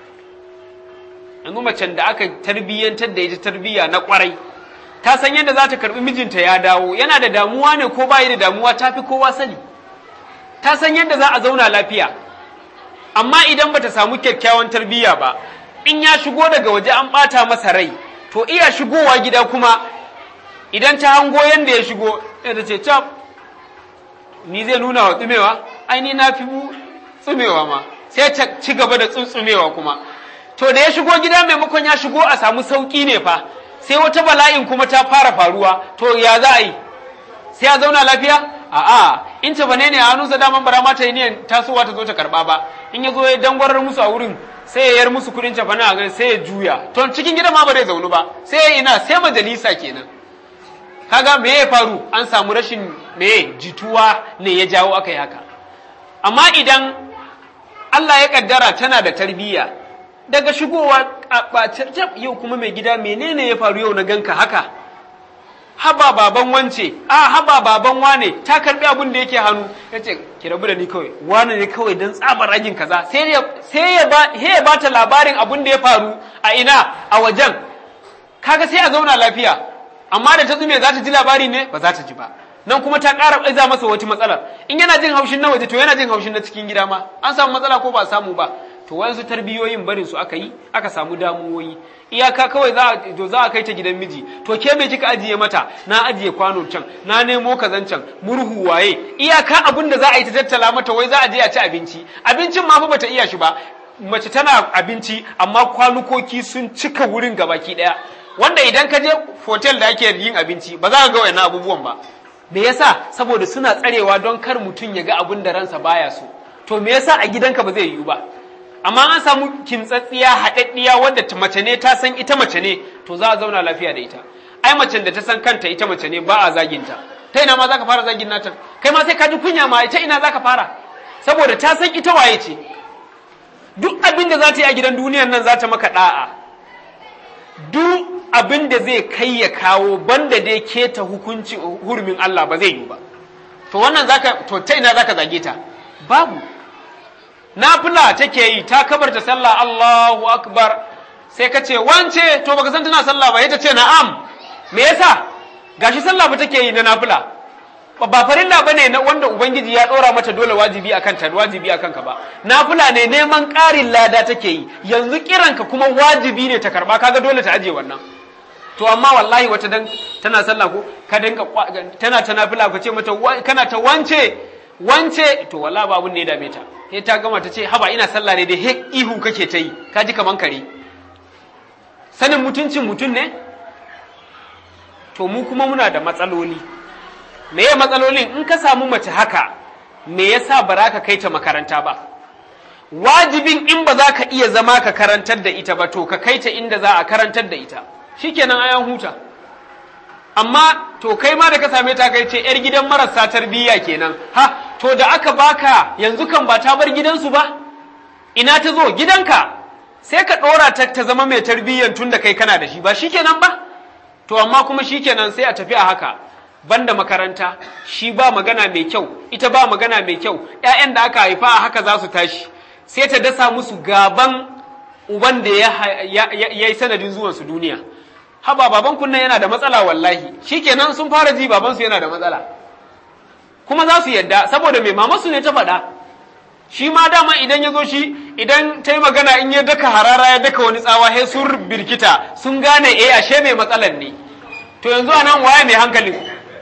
[SPEAKER 1] yanzu macen da aka tarbiyyantar da ita tarbiyya na kwarai ta san yadda za ta karbi mijinta ya dawo yana da damuwa ne ko bayi da damuwa ta fi kowa sani ta san yadda za a zauna lafiya amma idan bata samu kyakkyawan tarbiyya ba in ya shigo daga waje an bata masa rai to iya shigowa gida kuma idan ta hango yadda ya shigo ta ce cap ni zai nuna wa tsumewa ai ni na fi mu tsumewa ma sai ta ci gaba da tsuntsumewa kuma to da ya shigo gida maimakon ya shigo a samu sauki ne fa sai wata bala'in kuma ta fara faruwa to ya za a yi sai ya zauna lafiya a'a in ta bane ne a hannunsa daman bara mata yi niyan tasowa ta zo ta karba ba in ya zo ya dangwarar musu a wurin sai ya yar musu kudin cafana a gari sai ya juya to cikin gida ma ba zai zaunu ba sai ya ina sai majalisa kenan kaga me ya faru an samu rashin me jituwa ne ya jawo aka yi haka amma idan Allah ya kaddara tana da tarbiyya daga shigowa a yau kuma mai gida menene ya faru yau na ganka haka haba baban wance a haba baban wane ta karbi abin da yake hannu ya ce ki rabu da ni kawai wane ne kawai don tsabar ragin kaza sai ya ba ta labarin abin da ya faru a ina a wajen kaga sai a zauna lafiya amma da ta tsume za ta ji labari ne ba za ta ji ba nan kuma ta ƙara aiza masa wata matsalar in yana jin haushin na waje to yana jin haushin na cikin gida ma an samu matsala ko ba samu ba to wayansu tarbiyoyin barin su aka yi aka samu damuwoyi iyaka kawai za to za a kai ta gidan miji to ke me kika ajiye mata na ajiye kwano can na nemo kazan can murhu waye iyaka abin da za a yi ta tattala mata wai za a je a ci abinci abincin ma fa bata iya shi ba mace tana abinci amma kwanukoki sun cika wurin gabaki daya wanda idan ka je hotel da ake yin abinci ba za ka ga wayannan abubuwan ba me yasa saboda suna tsarewa don kar mutum ya ga abin da ransa baya so to me yasa a gidanka ba zai yiwu ba amma an samu kintsatsiya haɗaɗɗiya wanda mace ne ta san ita mace ne to za a zauna lafiya da ita ai macen da ta san kanta ita mace ne ba a zaginta ta ina ma za ka fara zagin nata kai ma sai ka ji kunya ma ita ina za ka fara saboda ta san ita waye ce duk abin da za ta yi a gidan duniyan nan za ta maka ɗa'a duk abin da zai kai ya kawo banda dai keta hukunci hurumin Allah ba zai yi ba to wannan zaka to ta ina zaka zage ta babu nafila take yi ta kabarta sallah Allahu akbar sai ka ce wance to baka san tana sallah ba ita ce na'am me yasa gashi sallah ba take yi na nafila ba farilla bane na wanda ubangiji ya dora mata dole wajibi akan ta wajibi akan ka ba nafila ne neman ƙarin lada take yi yanzu kiranka kuma wajibi ne ta karba kaga dole ta aje wannan to amma wallahi wata dan tana sallah ko ka dinka tana ta nafila ka ce mata kana ta wance wance to wallahi ba abun ne ya dame ta sai ta gama ta ce haba ina sallah ne dai he ihu kake ta yi ka ji kaman kare sanin mutuncin mutum ne to mu kuma muna da matsaloli me ya matsalolin in ka samu mace haka me yasa ba za ka kai ta makaranta ba wajibin in ba za ka iya zama ka karantar da ita ba to ka kai ta inda za a karantar da ita shikenan ayan huta amma to kai ma da ka same ta kai ce yar gidan marasa tarbiyya kenan ha to da aka baka yanzu kan ba ta bar gidansu ba ina ta zo gidanka sai ka ɗora ta ta zama mai tarbiyyan tun da kai kana da shi ba shikenan ba to amma kuma shikenan sai a tafi a haka banda makaranta shi ba magana mai kyau ita ba magana mai kyau ƴaƴan da aka haifa a haka za su tashi sai ta dasa musu gaban uban da ya yi sanadin zuwansu duniya haba baban kunnan yana da matsala wallahi shikenan sun fara ji babansu yana da matsala kuma za su yadda saboda mai mamasu ne ta faɗa shi ma dama idan ya zo shi idan ta yi magana in ya daka harara ya daka wani tsawa sai sun birkita sun gane eh ashe mai matsalan ne to yanzu a nan waye mai hankalin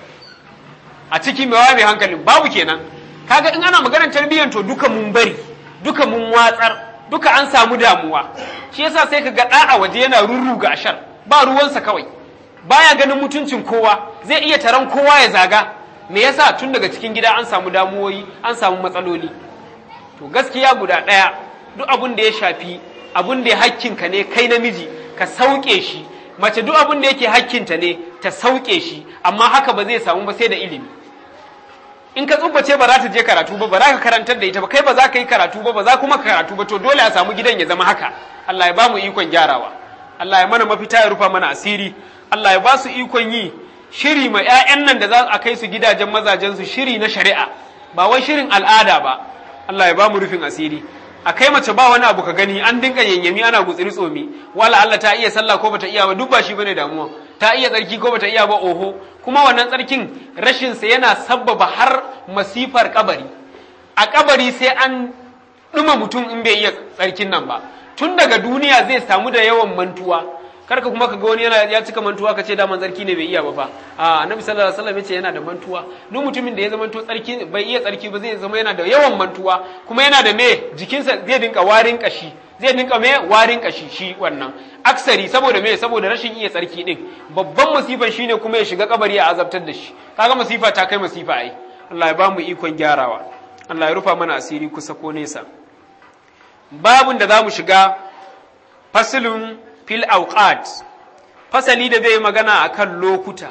[SPEAKER 1] a ciki mai waye mai hankalin babu kenan kaga in ana maganar tarbiyyar to duka mun bari duka mun watsar duka an samu damuwa shi yasa sai ka ga ɗa a waje yana rurruga ashar ba ruwansa kawai baya ganin mutuncin kowa zai iya taron kowa ya zaga me yasa tun daga cikin gida an samu damuwoyi an samu matsaloli to gaskiya guda ɗaya duk abin da ya shafi abin da ya hakkinka ne kai namiji ka sauke shi mace duk abin da yake hakkinta ne ta sauke shi amma haka ba zai samu ba sai da ilimi in ka tsubbace ba za ta je karatu ba ba za ka karantar da ita ba kai ba za ka yi karatu ba ba za kuma ka karatu ba to dole a samu gidan ya zama haka Allah ya ba mu ikon gyarawa Allah ya mana mafita ya rufa mana asiri Allah ya ba su ikon yi shiri ma 'ya'yan nan da za a kai su gidajen mazajen su shiri na shari'a ba wai shirin al'ada ba Allah ya ba mu rufin asiri a kai mace ba wani abu ka gani an dinga yanyami ana gutsiri tsomi wala Allah ta iya sallah ko bata iya ba duk ba shi bane damuwa ta iya tsarki ko bata iya ba oho kuma wannan tsarkin rashin sa yana sabbaba har masifar kabari a kabari sai an duma mutum in bai iya tsarkin nan ba tun daga duniya zai samu da yawan mantuwa karka kuma kaga wani yana ya cika mantuwa kace da man tsarki ne bai iya ba fa a annabi sallallahu alaihi wasallam yace yana da mantuwa duk mutumin da ya zama to tsarki bai iya tsarki ba zai zama yana da yawan mantuwa kuma yana da me jikinsa zai dinka warin kashi zai dinka me warin kashi shi wannan aksari saboda me saboda rashin iya tsarki din babban masifan shine kuma ya shiga kabari a azabtar da shi kaga masifa ta kai masifa ai Allah ya ba mu ikon gyarawa Allah ya rufa mana asiri kusa ko nesa babun da za mu shiga fasilun fil auqat fasali da zai magana akan lokuta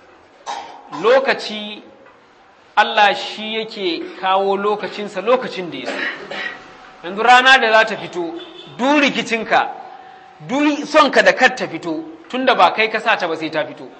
[SPEAKER 1] lokaci Allah shi yake kawo lokacinsa lokacin da ya so yanzu rana da za ta fito duk rikicinka duk sonka da kar ta fito tunda ba kai ka sa ta ba sai ta fito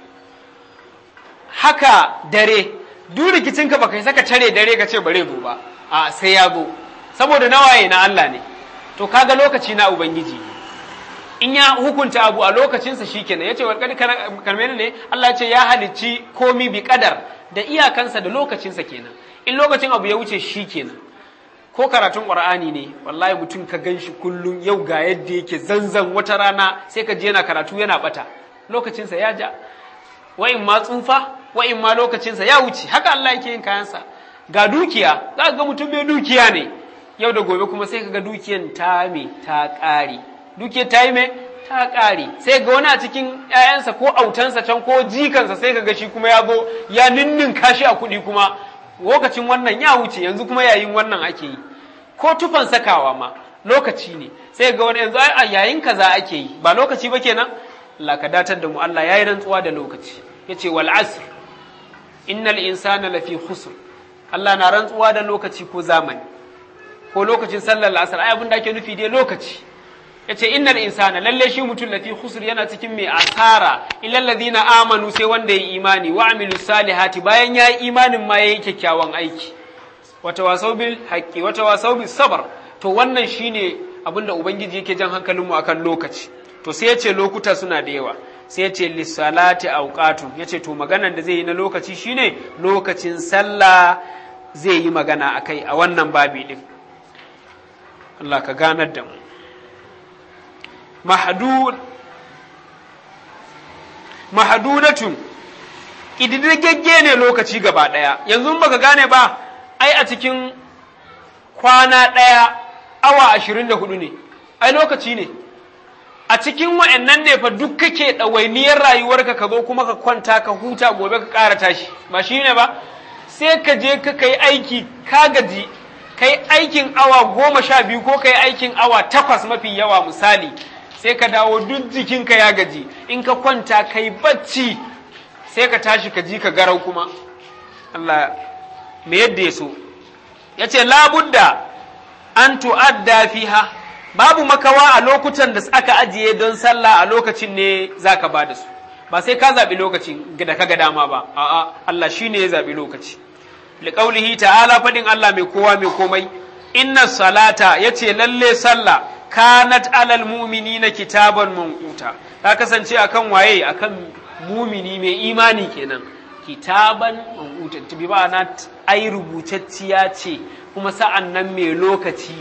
[SPEAKER 1] haka dare duk rikicinka ba kai saka tare dare ka ce bare zo ba a sai ya zo saboda nawaye na Allah ne to kaga lokaci na ubangiji in ya hukunta abu a lokacinsa shikenan yace wal kad kalmene ne Allah ce ya halicci komi bi kadar da iyakansa da lokacinsa kenan in lokacin abu ya wuce shikenan ko karatun ƙur'ani ne wallahi mutum ka gan shi kullum yau ga yadda yake zanzan wata rana sai ka je yana karatu yana bata lokacinsa ya ja wa'in ma tsufa wa'in ma lokacinsa ya wuce haka Allah yake yin kayansa ga dukiya za ka ga mutum mai dukiya ne yau da gobe kuma sai ka ga dukiyan ta me ta ƙare dukiyar ta yi me ta ƙare sai ga wani a cikin ‘ya'yansa ko autansa can ko jikansa sai ka ga shi kuma ya zo ya ninnin kashi a kuɗi kuma lokacin wannan ya wuce yanzu kuma yayin wannan ake yi ko tufan sakawa ma lokaci ne sai ga wani yanzu a yayin kaza ake yi ba lokaci ba kenan Allah ka datar da mu Allah yayi rantsuwa da lokaci yace wal asr innal insana lafi khusr Allah na rantsuwa da lokaci ko zamani ko lokacin sallar asar ai abin da ake nufi dai lokaci yace innal insana lalle shi mutum lafi khusr yana cikin mai asara illal ladina amanu sai wanda ya imani wa amilu salihati bayan yayi imanin ma yayi kyakkyawan aiki wata wasau bil haqqi wata wasau bis sabr to wannan shine abinda ubangiji yake jan hankalin mu akan lokaci to sai yace lokuta suna da yawa sai yace lissalati awqatu yace to maganar da zai yi na lokaci shine lokacin sallah zai yi magana akai a wannan babi din Allah ka ganar da mu mahdud mahdudatun ƙididdigagge ne lokaci gaba ɗaya yanzu baka gane ba ai a cikin kwana ɗaya awa ashirin da hudu ne ai lokaci ne a cikin wa'annan ne fa duk kake ɗawainiyar rayuwarka ka zo kuma ka kwanta ka huta gobe ka ƙara tashi ba shi ne ba sai ka je ka kai aiki ka gaji kai aikin awa goma sha biyu ko kai aikin awa takwas mafi yawa misali sai ka dawo duk jikinka ya gaji in ka kwanta kai bacci sai ka tashi ka ji ka garau kuma Allah me yadda ya so ya ce labudda an tu'adda fiha babu makawa a lokutan da aka ajiye don sallah a lokacin ne za ka ba da su ba sai ka zaɓi lokacin da ka ga dama ba a'a Allah shi ne ya zaɓi lokaci liƙaulihi ta'ala faɗin Allah mai kowa mai komai inna salata ya ce lalle sallah kanat alal mumini na kitaban manquta ta kasance akan waye akan mumini mai imani kenan kitaban manquta bi ba na ai rubutacciya ce kuma sa'an nan mai lokaci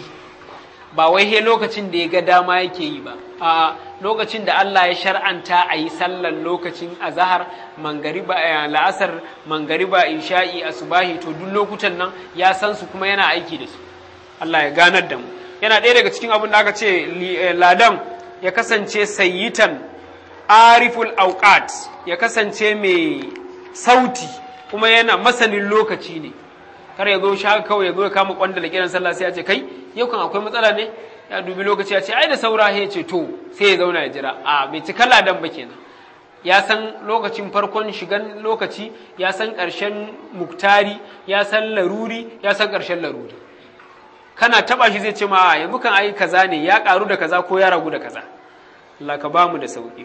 [SPEAKER 1] ba wai he lokacin da ya ga dama yake yi ba a lokacin da Allah ya shar'anta a yi sallar lokacin azahar mangariba la'asar mangariba isha'i asubahi to duk lokutan nan ya san su kuma yana aiki da su Allah ya ganar da mu yana ɗaya daga cikin abin da aka ce ladan ya kasance sayyitan ariful auqat ya kasance mai sauti kuma yana masanin lokaci ne kar ya zo sha kawai ya zo ya kama kwanda da kiran sallah sai ya ce kai yau kan akwai matsala ne ya dubi lokaci ya ce ai da saura ya ce to sai ya zauna ya jira a bai cika ladan ba kenan ya san lokacin farkon shigan lokaci ya san ƙarshen muktari ya san laruri ya san ƙarshen laruri kana taba shi zai ce ma yanzu kan ai kaza ne ya karu da kaza ko ya ragu da kaza Allah ka bamu da sauki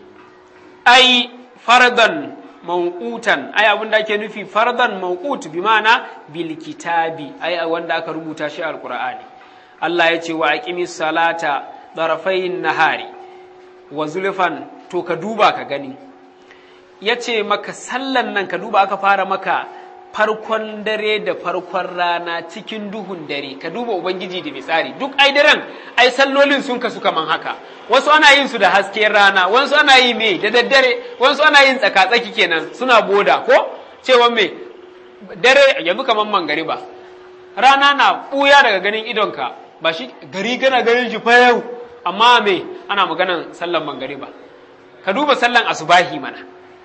[SPEAKER 1] ai fardan mawqutan ai abin da ake nufi fardan mawqut bi ma'ana bil kitabi ai wanda aka rubuta shi alqur'ani Allah ya ce wa aqimis salata darafayn nahari wa zulfan to ka duba ka gani yace maka sallan nan ka duba aka fara maka farkon dare da farkon rana cikin duhun dare ka duba ubangiji da misali duk ai daren ai sallolin sun kasu kaman haka wasu ana yin su da hasken rana wasu ana yi me da daddare wasu ana yin tsaka-tsaki kenan suna boda ko cewa me dare yanzu kaman mangariba rana na buya daga ganin idonka ba shi gari gana ganin shi fa yau amma me ana maganan sallan mangariba ka duba sallan asubahi mana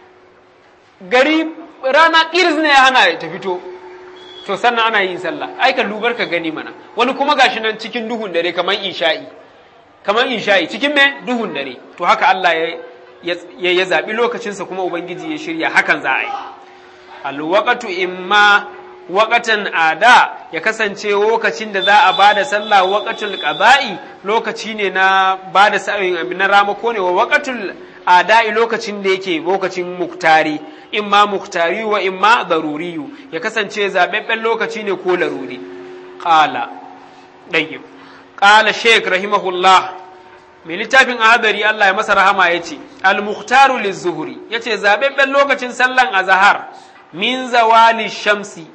[SPEAKER 1] gari rana ƙirs ne hana ta fito to sannan ana yin sallah ai ka lubar ka gani mana wani kuma gashi nan cikin duhun dare kamar isha'i kamar isha'i cikin me duhun dare to haka Allah ya ya, ya zabi lokacinsa kuma ubangiji ya shirya hakan za a yi alwaqatu imma waqatan ada ya kasance lokacin da za a bada sallah waqatul qada'i lokaci ne na bada sa'in na ramako ne wa waqatul ada'i lokacin da yake lokacin muktari imma muktari wa imma daruriyu ya kasance zaɓaɓɓen lokaci ne ko laruri ƙala ɗayyib ƙala sheik rahimahullah mai littafin ahadari Allah ya masa rahama ya ce al-mukhtaru lizuhuri ya ce zaɓaɓɓen lokacin sallan azahar min zawali shamsi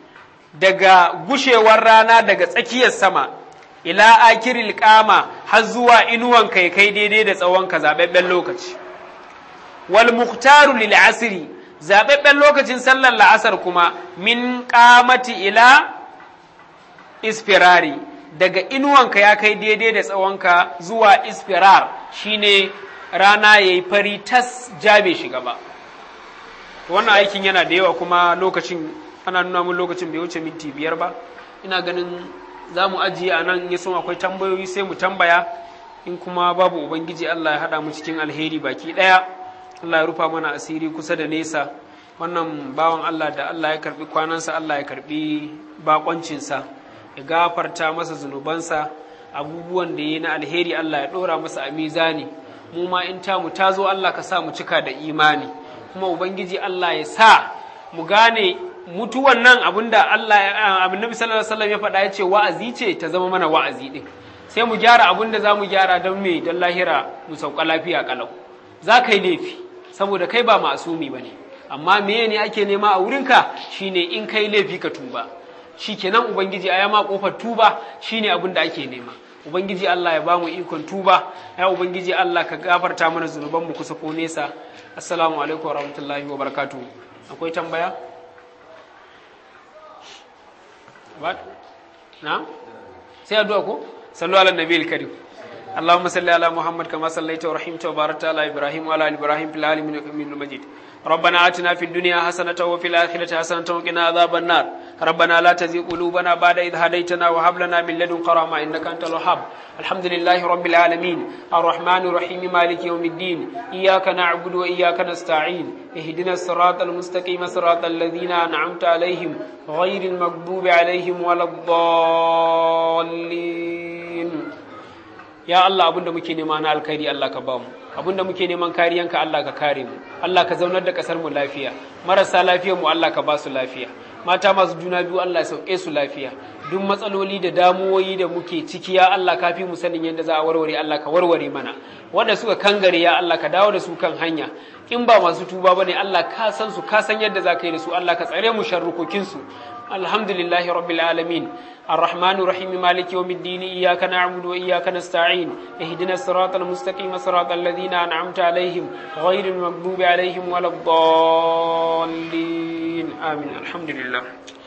[SPEAKER 1] daga gushewar rana daga tsakiyar sama ila akiril kama har zuwa inuwan kai kai daidai da tsawon ka zababben lokaci wal muhtaru lil asri zababben lokacin sallar la'asar kuma min qamati ila isfirari daga inuwanka ya kai daidai da tsawonka zuwa isfirar shine rana yayi fari tas jabe shiga ba wannan aikin yana da yawa kuma lokacin ana nuna mun lokacin bai wuce minti biyar ba ina ganin za mu ajiye a nan ya son akwai tambayoyi sai mu tambaya in kuma babu ubangiji Allah ya haɗa mu cikin alheri baki ɗaya Allah ya rufa mana asiri kusa da nesa wannan bawan Allah da Allah ya karbi kwanansa Allah ya karbi bakoncinsa ya gafarta masa zunubansa abubuwan da ya na alheri Allah ya ɗora masa a mizani mu ma in tamu ta zo Allah ka sa mu cika da imani kuma ubangiji Allah ya sa mu gane mutuwan nan abinda Allah abin Nabi sallallahu alaihi wasallam ya faɗa ya ce wa'azi ce ta zama mana wa'azi din sai mu gyara abin da za mu gyara don me don lahira mu sauka lafiya kalau za ka yi laifi saboda kai ba masumi ba ne amma meye ne ake nema a wurinka shine in kai laifi ka tuba shi kenan ubangiji a yama kofar tuba shine abin da ake nema ubangiji Allah ya bamu ikon tuba ya ubangiji Allah ka gafarta mana zunuban mu kusa ko nesa assalamu alaikum wa rahmatullahi wa barakatuh akwai tambaya na sai addu'a ko صلوا على النبي الكريم اللهم صل على محمد كما صليت ورحمت وباركت على ابراهيم وعلى ال ابراهيم في العالمين انك حميد مجيد ربنا آتنا في الدنيا حسنة وفي الآخرة حسنة وقنا عذاب النار ربنا لا تزغ قلوبنا بعد إذ هديتنا وهب لنا من لدنك رحمة إنك أنت الوهاب الحمد لله رب العالمين الرحمن الرحيم مالك يوم الدين إياك نعبد وإياك نستعين اهدنا الصراط المستقيم صراط الذين أنعمت عليهم غير المغضوب عليهم ولا الضالين ya Allah abinda muke nema na alkhairi Allah ka bamu abinda muke neman kariyanka Allah ka kare mu Allah ka zaunar da kasar mu lafiya marasa lafiyar mu Allah ka ba su lafiya mata masu juna biyu Allah ya sauke su lafiya duk matsaloli da damuwoyi da muke ciki ya Allah ka fi mu sanin yadda za a warware Allah ka warware mana wanda suka kangare ya Allah ka dawo da su kan hanya in ba masu tuba bane Allah ka san su ka san yadda za ka yi da su Allah ka tsare mu sharrukokin su alhamdulillahi rabbil alamin الرحمن الرحيم مالك يوم الدين إياك نعبد وإياك نستعين اهدنا الصراط المستقيم صراط الذين أنعمت عليهم غير المغضوب عليهم ولا الضالين آمين الحمد لله